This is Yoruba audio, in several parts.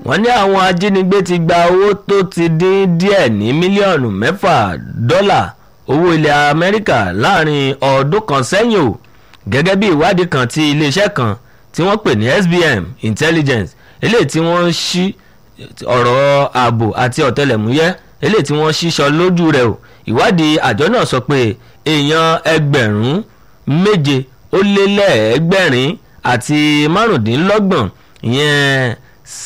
wọ́n ní àwọn ajínigbé ti gba owó tó ti dín díẹ̀ ní mílíọ̀nù mẹ́fà dọ́là owó ilẹ̀ amẹ́ríkà láàrin ọdún kan sẹ́yìn o gẹ́gẹ́ bí ìwádìí kan ti iléeṣẹ́ kan tí wọ́n pè ní SBM Intelligence eléyìí tí wọ́n ṣí ọ̀rọ̀ ààbò àti ọ̀tẹlẹ̀múyẹ́ eléyìí tí wọ́n ṣíṣọ lójú rẹ̀ o ìwádìí àjọ náà sọ pé èèyàn ẹgbẹ̀rún méje ó lé lẹ́ẹ̀ẹ́gbẹ̀rin àti márùndínlọ́gbọ̀n ìyẹn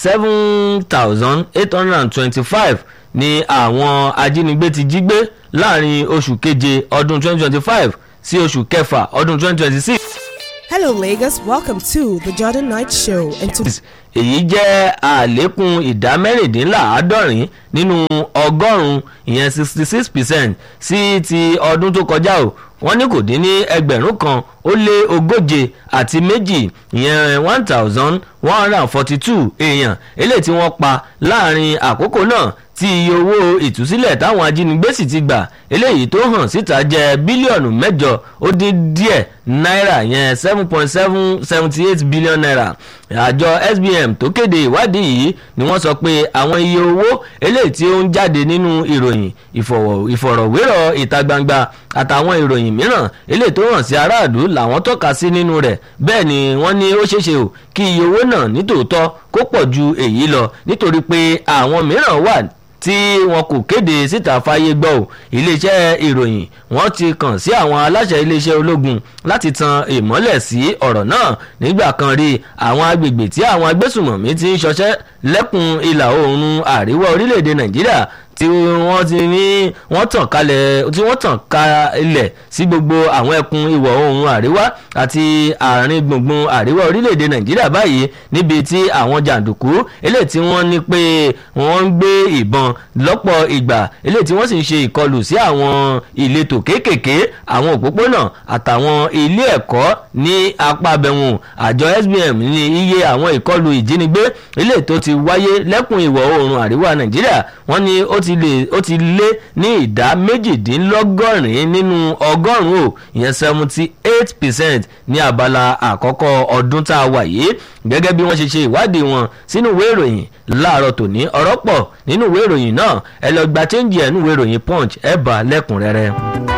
seven thousand eight hundred and twenty-five ni àwọn ajínigbé ti jí gbé láàrin oṣù keje ọdún twenty twenty-five sí oṣù kẹfà ọdún twenty twenty-six. Hello, Lagos. Welcome to the Jordan Knight Show. And to èyí jẹ́ àlékún ìdá mẹ́rìndínláàádọ́rin nínú ọgọ́rùn-ún ìyẹn sixty six percent sí ti ọdún tó kọjá o wọ́n ní kò dín ní ẹgbẹ̀rún kan ó lé ogóje àti méjì ìyẹn one thousand one hundred and forty two èèyàn eléyìí tí wọ́n pa láàrin àkókò náà tí iye owó ìtúsílẹ̀ táwọn ajínigbé sì ti gbà eléyìí tó hàn síta jẹ́ bílíọ̀nù mẹ́jọ ó dín díẹ̀ náírà yẹn seven point seven seventy eight billion naira àjọ SBM tó kéde ìwádìí yìí ni wọ́n sọ pé àwọn iye owó eléyìí tí ó ń jáde nínú ìròyìn ìfọ̀rọ̀wérọ̀ ìta gbangba àtàwọn ìròyìn mìíràn eléyìí tó hàn sí aráàlú làwọn tọ́ka sí nínú rẹ̀ bẹ́ẹ̀ ni wọ́n ní ó ṣeéṣe o kí iye owó náà nítòótọ́ kó pọ̀ ju èyí lọ nítorí pé àwọn mìíràn wà tí wọn kò kéde síta fáyé gbọ́ ò iléeṣẹ́ ìròyìn wọ́n ti kàn sí àwọn aláṣẹ iléeṣẹ́ ológun láti tan ìmọ́lẹ̀ sí ọ̀rọ̀ náà nígbà kan rí àwọn agbègbè tí àwọn agbésùmọ̀mí ti ń ṣọṣẹ́ lẹ́kùn ìlà oòrùn àríwá orílẹ̀-èdè nàìjíríà tí wọ́n ti ní wọ́n tàn kalẹ̀ tí wọ́n tàn kalẹ̀ sí gbogbo àwọn ẹkùn ìwọ̀ oòrùn àríwá àti àárín gbùngbùn àríwá orílẹ̀-èdè nàìjíríà báyìí níbi tí àwọn jàǹdùkú eléyìí tí wọ́n ní pé wọ́n ń gbé ìbọn lọ́pọ̀ ìgbà eléyìí tí wọ́n sì ń ṣe ìkọlù sí àwọn ìletò kéékèèké àwọn òpópónà àtàwọn ilé ẹ̀kọ́ ní apá abẹ́wọ̀n àjọ SBM ní iye àwọn ìkọlù ìjínigbé eléyìí tó ti wáyé lẹ́kùn ìwọ̀ oòrùn àríwá nàìjíríà wọ́n ní ó ti lè ó ti lé ní ìdá méjìdínlọ́gọ́rin nínú ọgọ́rùn-ún o ìyẹn seventy eight percent ní abala àkọ́kọ́ ọdún tá a wà yìí gẹ́gẹ́ bí wọ́n ṣe ṣe ìwádìí wọn sínú ìwé ìròyìn láàárọ̀ tòní ọ̀rọ̀ pọ̀ nínú ìwé ìròyìn náà ẹ lọ gba chẹ́ǹjì ẹ̀ nínú ìwé ìròyìn punch ẹ̀ bá lẹ́kùnrẹ́rẹ́.